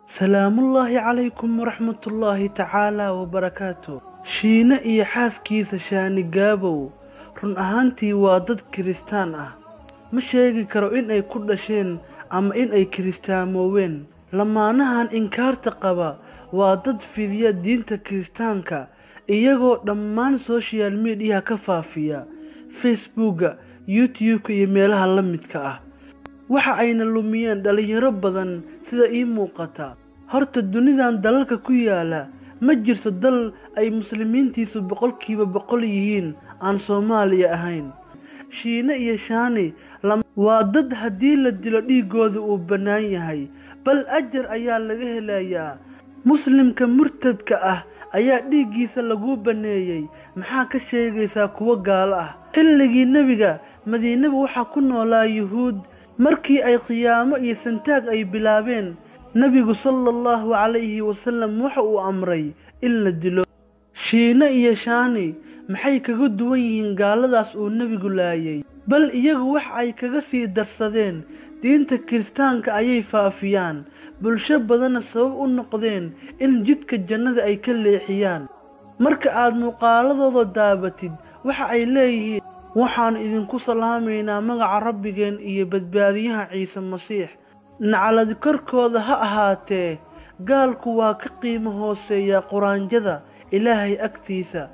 salaamullaahi calaykum waraxmatullaahi tacaalaa wabarakaatu shiine iyo xaaskiisa shaani gaabow run ahaantii waa dad kiristaan ah ma sheegi karo in ay ku dhasheen ama in ay kiristaamooween lamaanahan inkaarta qaba waa dad fidiya diinta kiristaanka iyagoo dhammaan soshal midiyaha ka faafiya facebooka youtube-ka iyo meelaha la midka ah waxa ayna lumiyeen dhallinyaro badan sida ii muuqata horta dunidan dalalka ku yaala ma jirto dal ay muslimiintiisu boqolkiiba boqol yihiin aan soomaaliya ahayn shiine iyo shaani waa dad haddii la dilo dhiiggooda uu bannaan yahay bal ajar ayaa laga helayaa muslimka murtadka ah ayaa dhiiggiisa laguu banneeyey maxaa ka sheegaysaa kuwo gaalo ah xilligii nebiga madiinaba waxaa ku noolaa yuhuud markii ay khiyaamo iyo santaag ay bilaabeen nebigu sala allahu calayhi wasalam waxa uu amray in la dilo shiine iyo shaani maxay kaga duwan yihiin gaaladaas uu nebigu laayay bal iyagu wax ay kaga sii darsadeen diinta kiristaanka ayay faafiyaan bulsho badanna sabab u noqdeen in jidka jannada ay ka leexiyaan marka aad muuqaaladooda daabatid waxa ay leeyihiin waxaan idinku salaamaynaa magaca rabbigeen iyo badbaadiyaha ciise masiix naclad korkooda ha ahaatee gaalku waa ka qiimo hooseeyaa quraanjada ilaahay agtiisa